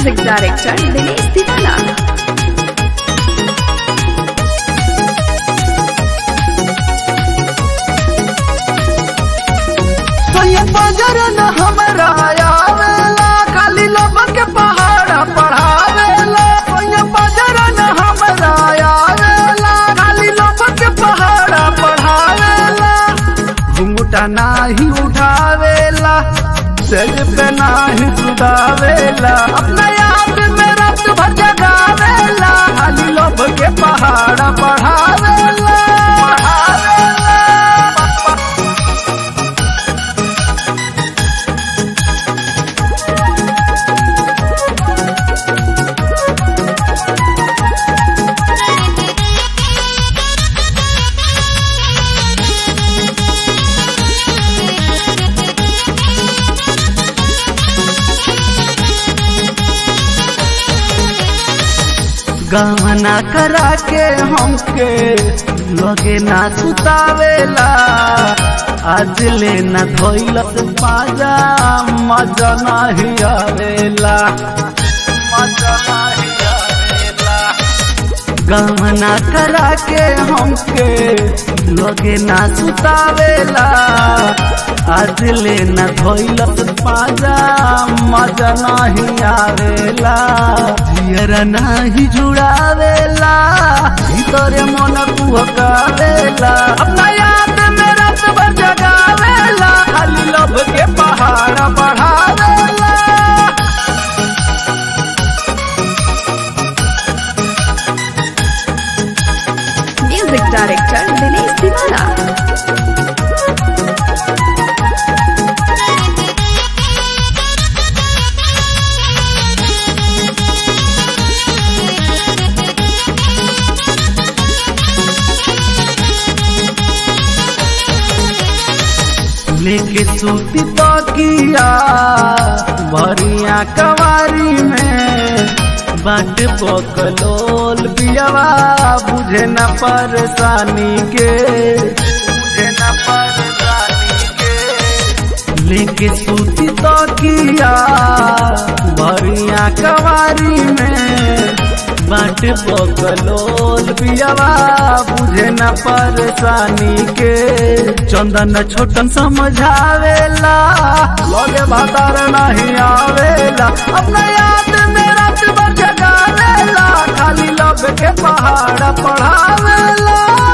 Music Director Dinesh Tiwala. तो ये बजर न हमरा आवेला खाली लोगन के पहाड़ पढ़ावेला तो ये बजर न हमरा आवेला खाली लोगन के पहाड़ पढ़ावेला घुंघटा नाही उठावेला सेज पे नाही सुधावेला अपना याद में रात भर जगावेला खाली लोग के पहाड़ पढ़ावेला पढ़ावेला गहना करा के हमके लगे ना सुतावेला आज ले ना धोइलस पाजा मजा नाही आवेला मजा नाही आवेला गहना करा के हमके लगे ना सुतावेला आज ले ना धोइलस पाजा मजा नाही आवेला जियरा नाही जुड़ावेला भीतरे मन कुहकावेला अपना याद में रात भर जगावेला खाली लब के पहाड़ बढ़ावेला Music Director Dinesh Tiwala. लेके सूती तकिया भरिया कवारी में बाट बकलोल बियावा बुझे न परेशानी के बुझे न परेशानी के लेके सूती तकिया भरिया कवारी में बाट बकलोल बियावा बुझे न परेशानी के चंदन छोटन समझावेला लगे भातार नहीं आवेला अपना याद में रात भर जगावेला खाली लब के पहाड़ पढ़ावेला